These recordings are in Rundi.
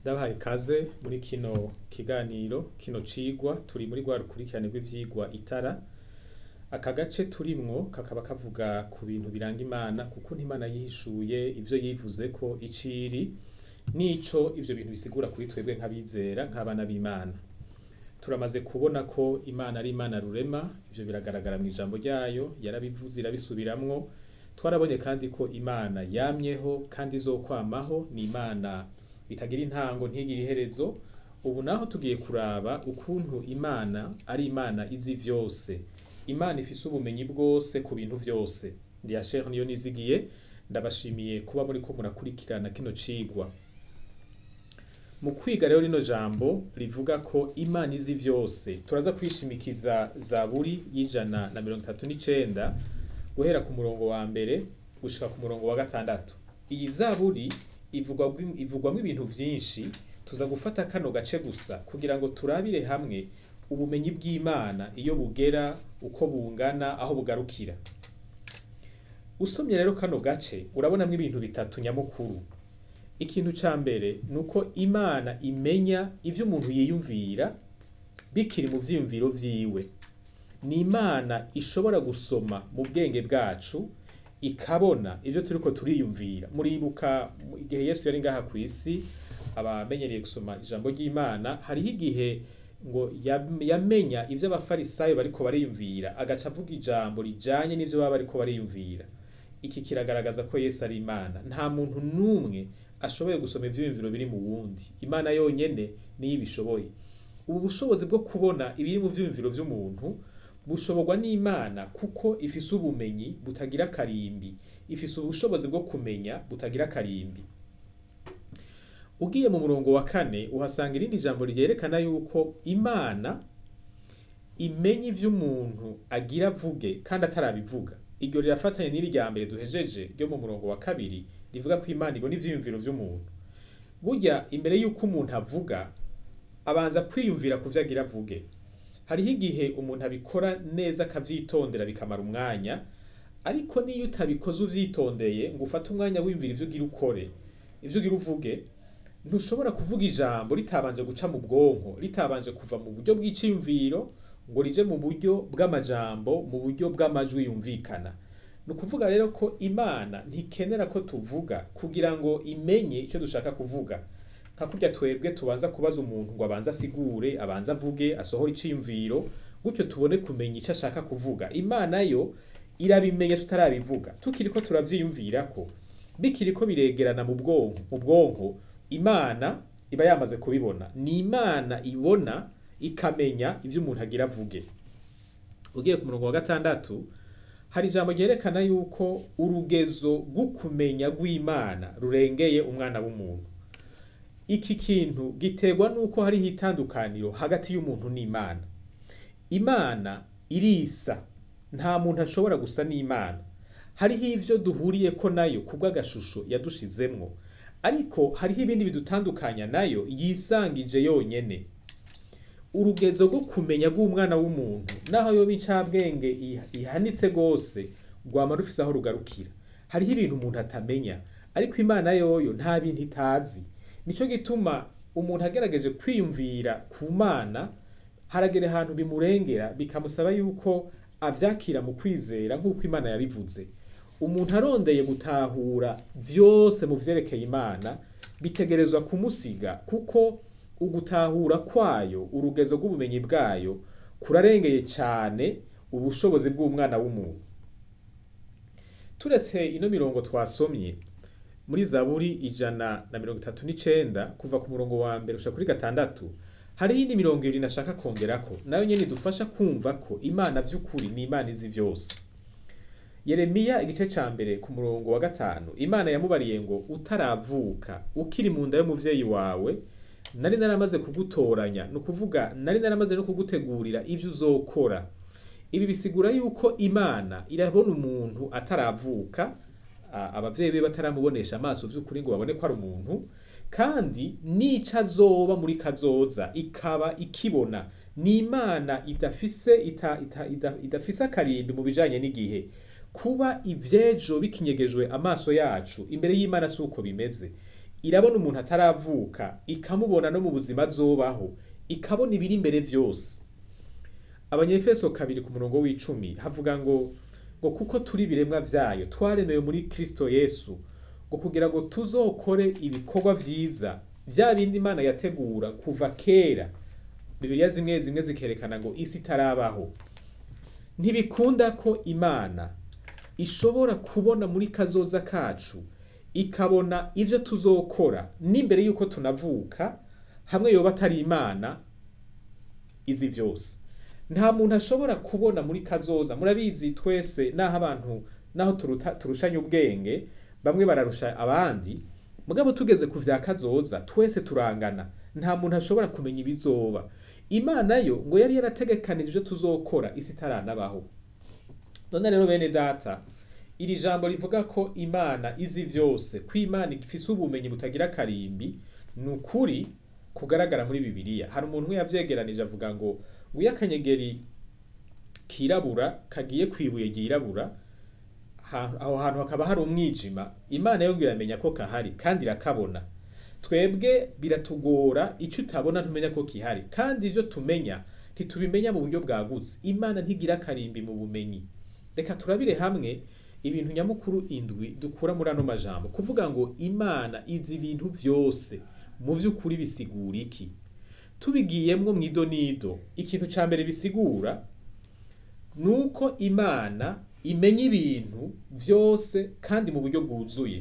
ndabahaye ikaze muri kino kiganiro kino cigwa turi muri rwa rukurikirane rw'ivyigwa itara aka gace turimwo kakaba kavuga ku bintu biranga imana kuko ntimana yihishuye ivyo yivuze ko iciri nico ivyo bintu bisigura kuri twebwe nk'abizera nk'abana b'imana turamaze kubona ko imana ari imana rurema ivyo biragaragara mu ijambo ryayo yarabivuze irabisubiramwo twarabonye kandi ko imana yamyeho kandi izokwamaho ni imana itagira intango ntigire iherezo ubu naho tugiye kuraba ukuntu imana ari imana izi vyose imana ifise ubumenyi bwose ku bintu vyose ndiya shere niyo nizigiye ndabashimiye kuba muriko murakurikirana kino cigwa mu kwiga rero rino jambo rivuga ko imana izi vyose turaza kwishimikiza zaburi y'ijana na mirongo itatu n'icenda guhera ku murongo wa mbere gushika ku murongo wa gatandatu iyi zaburi ivugwamwo ivugwamwo ibintu vyinshi tuza gufata kano gace gusa kugira ngo turabire hamwe ubumenyi bw'imana iyo bugera uko bungana aho bugarukira usomye rero kano gace urabonamwo ibintu bitatu nyamukuru ikintu ca mbere ni uko imana imenya ivyo umuntu yiyumvira bikiri mu vyiyumviro vyiwe ni imana ishobora gusoma mu bwenge bwacu ikabona ivyo turiko turiyumvira muribuka igihe yesu yari ngaha kw'isi abamenyereye gusoma ijambo ry'imana hariho igihe ngo yam- yamenya ivyo abafarisayo bariko bariyumvira agaca avuga ijambo rijanye n'ivyo baba bariko bariyumvira iki kiragaragaza ko yesu ari imana nta muntu n'umwe ashoboye gusoma ivyiyumviro biri mu wundi imana yonyene niyo ibishoboye ubu bushobozi bwo kubona ibiri mu vyiyumviro vy'umuntu bushoborwa n'imana kuko ifise ubumenyi butagira akarimbi ifise ubushobozi bwo kumenya butagira akarimbi ugiye mu murongo wa kane uhasanga irindi jambo ryerekana yuko imana imenya ivyo umuntu agira avuge kandi atarabivuga iryo rirafatanye n'iri rya mbere duhejeje ryo mu murongo wa kabiri rivuga ko imana ibona ivyiyumviro vy'umuntu burya imbere y'uko umuntu avuga abanza kwiyumvira ku vyo agira avuge hariho igihe umuntu abikora neza akavyitondera bikamara umwanya ariko niyo utabikoze uvyitondeye ngo ufate umwanya wiyumvira ivyo ugira ukore ivyo ugira uvuge ntushobora kuvuga ijambo ritabanje guca mu bwonko ritabanje kuva mu buryo bw'iciyumviro ngo rije mu buryo bw'amajambo mu buryo bw'amajwi yumvikana ni ukuvuga rero ko imana ntikenera ko tuvuga kugira ngo imenye icyo dushaka kuvuga nka kurya twebwe tubanza kubaza umuntu ngo abanze asigure abanze avuge asohore iciyumviro gutyo tubone kumenya icyo ashaka kuvuga imana yo irabimenya tutarabivuga tukiriko turavyiyumvirako bikiriko biregerana mu bwonko mu bwonko imana iba yamaze kubibona ni imana ibona ikamenya ivyo umuntu agira avuge ugiye ku murongo wa gatandatu hari ijambo ryerekana yuko urugezo rw'ukumenya rw'imana rurengeye umwana w'umuntu iki kintu giterwa n'uko hariho itandukaniro hagati y'umuntu n'imana imana irisa nta muntu ashobora gusa n'imana hariho ivyo duhuriyeko nayo kubw'agashusho yadushizemwo ariko hariho ibindi bidutandukanya nayo yisangije yonyene urugezo rwo kumenya rw'umwana w'umuntu naho yoba incabwenge iha- ihanitse gose rwama rufise aho rugarukira hariho ibintu umuntu atamenya ariko imana yoyo nta bintu itazi nico gituma umuntu agerageje kwiyumvira ku mana haragera ahantu bimurengera bikamusaba yuko avyakira mu kwizera nk'uko imana yabivuze umuntu arondeye gutahura vyose mu vyerekeye imana bitegerezwa kumusiga kuko ugutahura kwayo urugezo rw'ubumenyi bwayo kurarengeye cane ubushobozi bw'umwana w'umuntu turetse ino mirongo twasomye muri zaburi ijana na mirongo itatu n'icenda kuva ku murongo wa mbere gushika kuri gatandatu hariho indi mirongo ibiri nashaka kongerako nayo nyene idufasha kumva ko imana vy'ukuri ni imana izi vyose yeremiya igice ca mbere ku murongo wa gatanu imana yamubariye ngo utaravuka ukiri mu nda y'umuvyeyi wawe nari naramaze kugutoranya ni ukuvuga nari naramaze no kugutegurira ivyo uzokora ibi bisigura yuko imana irabona umuntu ataravuka a- abavyeyi be bataramubonesha amaso vy'ukuri ngo babone ko ari umuntu kandi n'ico azoba muri kazoza ikaba ikibona ni imana idafise ita, ita, ida, idafise akarimbi mu bijanye n'igihe kuba ivyejo bikinyegejwe amaso yacu imbere y'imana si uko bimeze irabona umuntu ataravuka ikamubona no mu buzima azobaho ikabona ibiri imbere vyose abanyefeso kabiri ku murongo w'icumi havuga ngo ngo kuko turi ibiremwa vyayo twaremewe muri kristo yesu ngo kugira ngo tuzokore ibikorwa vyiza vya bindi imana yategura kuva kera bibiliya zimwe zimwe zikerekana ngo isi itarabaho ntibikunda ko imana ishobora kubona muri kazoza kacu ikabona ivyo tuzokora n'imbere yuko tunavuka hamwe yoba atari imana izi vyose nta muntu ashobora kubona muri kazoza murabizi twese naho abantu naho turuta, turushanya ubwenge bamwe bararusha abandi mugabo tugeze ku vya kazoza twese turangana nta muntu ashobora kumenya ibizoba imana yo ngo yari yarategekanije ivyo tuzokora isi itaranabaho none rero bene data iri jambo rivuga ko imana izi vyose ko imana ifise ubumenyi butagira akarimbi ni ukuri kugaragara muri bibiliya hari umuntu umwe yavyegeranije avuga ngo nguyo akanyegeri kirabura kagiye kwibuye ryirabura ha- aho hantu hakaba hari umwijima imana yo ngo iramenya ko kahari kandi irakabona twebwe biratugora icyo utabona ntumenya ko kihari kandi ivyo tumenya ntitubimenya mu buryo bwagutse imana ntigira akarimbi mu bumenyi reka turabire hamwe ibintu nyamukuru indwi dukura muri ano majambo kuvuga ngo imana izi ibintu vyose mu vy'ukuri bisigura iki tubigiyemwo mwido nido ikintu ca mbere bisigura nuko imana imenya ibintu vyose kandi mu buryo bwuzuye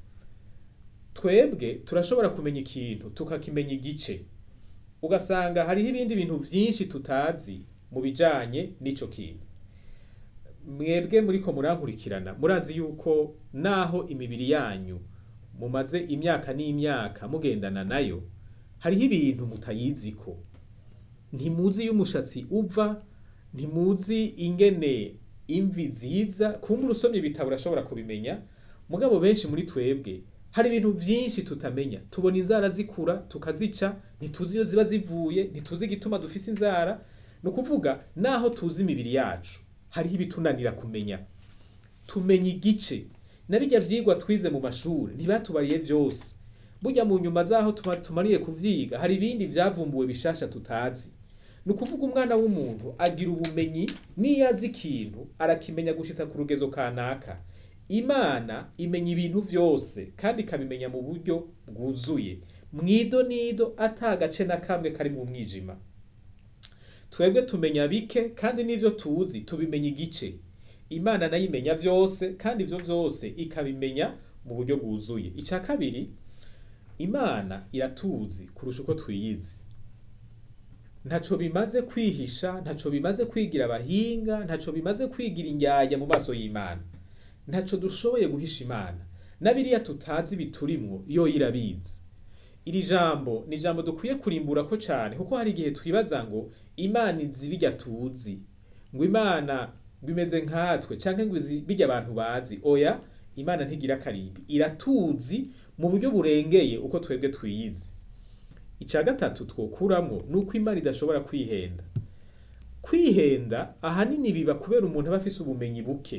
twebwe turashobora kumenya ikintu tukakimenya igice ugasanga hariho ibindi bintu vyinshi tutazi mu bijanye n'ico kintu mwebwe muriko murankurikirana murazi yuko naho imibiri yanyu mumaze imyaka n'imyaka mugendana nayo hariho ibintu mutayiziko ntimuzi iyo umushatsi uva ntimuzi ingene imvi ziza kumbura usomye ibitabo urashobora kubimenya mugabo benshi muri twebwe hari ibintu vyinshi tutamenya tubona inzara zikura tukazica ntituzi iyo ziba zivuye ntituzi igituma dufise inzara ni ukuvuga naho tuzi imibiri yacu hariho ibitunanira kumenya tumenya igice na birya vyigwa twize mu mashuri ntibatubariye vyose burya mu nyuma zaho tuma- tumariye kuvyiga hari ibindi vyavumbuwe bishasha tutazi ni ukuvuga umwana w'umuntu agira ubumenyi n'iyo azi ikintu arakimenya gushitsa ku rugezo kanaka imana imenya ibintu vyose kandi ikabimenya mu buryo bwuzuye mwido nido ata gace na kamwe kari mu mwijima twebwe tumenya bike kandi n'ivyo tuzi tubimenya igice imana nayo imenya vyose kandi ivyo vyose ikabimenya mu buryo bwuzuye ica kabiri imana iratuzi kurusha uko twiyizi ntaco bimaze kwihisha ntaco bimaze kwigira abahinga ntaco bimaze kwigira indyarya mu maso y'imana ntaco dushoboye guhisha imana na biriya tutazi biturimwo yo irabizi iri jambo ni ijambo dukwiye kurimbura ko cane kuko hari igihe twibaza ngo imana izi birya tuzi ngo imana ngo imeze nkatwe canke ngo izi birya abantu bazi oya imana ntigira akarimbi iratuzi mu buryo burengeye uko twebwe twiyizi ica gatatu twokuramwo ni uko imana idashobora kwihenda kwihenda ahanini biba kubera umuntu aba afise ubumenyi buke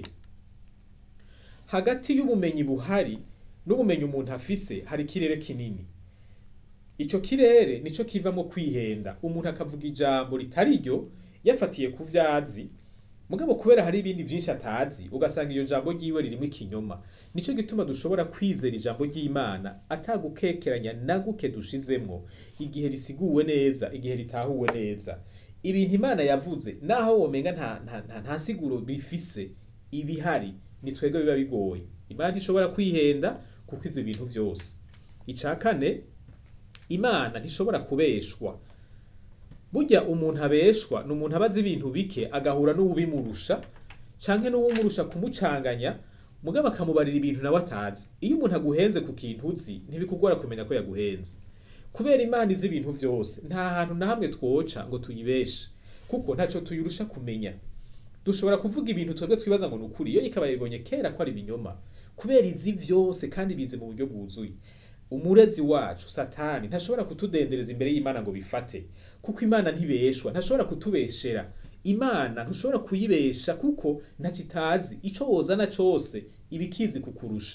hagati y'ubumenyi buhari n'ubumenyi umuntu afise hari ikirere kinini ico kirere nico kivamo kwihenda umuntu akavuga ijambo ritari ryo yafatiye ku vyazi mugabo kubera hari ibindi vyinshi atazi ugasanga iyo jambo ryiwe ririmo ikinyoma nico gituma dushobora kwizera ijambo ry'imana atagukekeranya na guke dushizemwo igihe risiguwe neza igihe ritahuwe neza ibintu imana yavuze naho womenga nta, nta, nta, nta siguro bifise ibihari ni twebwe biba bigoye imana ishobora kwihenda kuko izi ibintu vyose ica kane imana ntishobora kubeshwa burya umuntu abeshwa ni umuntu aba azi ibintu bike agahura n'uwubimurusha canke n'uwumurusha kumucanganya mugabo akamubarira ibintu nawe atazi iyo umuntu aguhenze ku kintu uzi ntibikugora kumenya ko yaguhenze kubera imana izi ibintu vyose nta hantu na hamwe twoca ngo tuyibeshe kuko ntaco tuyirusha kumenya dushobora kuvuga ibintu twebwe twibaza ngo ni ukuri iyo ikaba yabibonye kera ko ari ibinyoma kubera izi vyose kandi bize mu buryo bwuzuye umurezi wacu satani ntashobora kutudendereza imbere y'imana ngo bifate kuko imana ntibeshwa ntashobora kutubeshera imana ntushobora kuyibesha kuko ntacyo itazi ico wozana cose iba ikizi kukurusha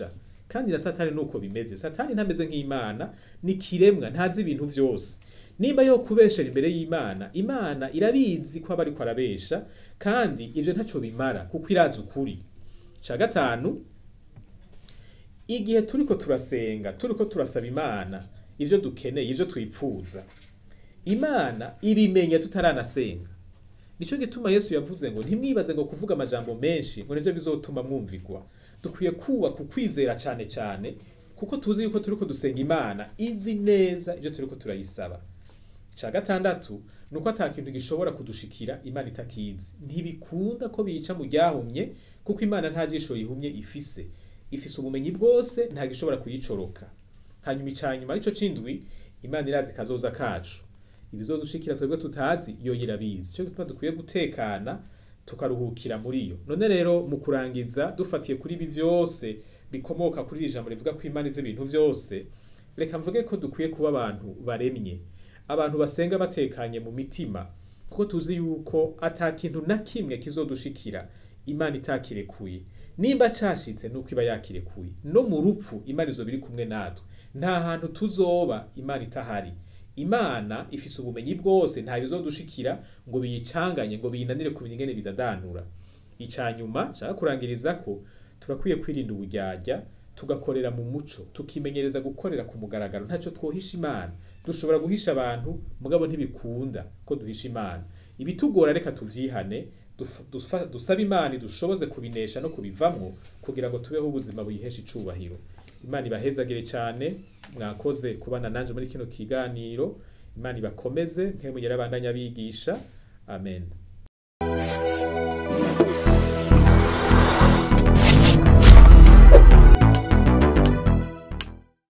kandi na satani nuko bimeze satani ntameze nk'imana ni kiremwa ntazi ibintu vyose nimba yo kubeshera imbere y'imana imana irabizi ko aba ariko arabesha kandi ivyo ntaco bimara kuko irazi ukuri ca gatanu igihe turiko turasenga turiko turasaba imana ivyo dukeneye ivyo twipfuza imana ibimenya tutaranasenga nico gituma yesu yavuze ngo ntimwibaze ngo kuvuga amajambo menshi ngo nivyo bizotuma mwumvigwa dukwiye kubaka ukwizera cane cane kuko tuzi yuko turiko dusenga imana izi neza ivyo turiko turayisaba ca gatandatu nuko ata kintu gishobora kudushikira imana itakizi ntibikunda ko bica mu ryahumye kuko imana nta jisho yihumye ifise ifise ubumenyi bwose nta gishobora kuyicoroka hanyuma icanyuma arico cindwi imana irazi kazoza kacu ibizodushikira twebwe tutazi yo yirabizi cyo gituma dukwiye gutekana tukaruhukira muri yo none rero mu kurangiza dufatiye kuri ibi vyose bikomoka kuri iri jambo rivuga ko imana izi ibintu vyose reka mvuge ko dukwiye kuba abantu baremye abantu basenga batekanye mu mitima kuko tuzi yuko ata kintu na kimwe kizodushikira imana itakirekuye nimba cashitse nuko iba yakirekuye no mu rupfu imana izo biri kumwe natwe nta hantu tuzoba imana itahari imana ifise ubumenyi bwose nta bizodushikira ngo biyicanganye ngo biyinanire ku ingene bidadanura icanyuma nshaka kurangiriza ko turakwiye kwirinda uburyarya tugakorera mu muco tukimenyereza gukorera ku mugaragaro ntaco twohisha imana dushobora guhisha abantu mugabo ntibikunda ko duhisha imana ibitugora reka tuvyihane dusaba imana idushoboze kubinesha no kubivamwo kugira ngo tubeho ubuzima buyihesha icubahiro imana ibahezagire cyane mwakoze kubana nanje muri kino kiganiro imana ibakomeze nk'emuyera abandanya bigisha amen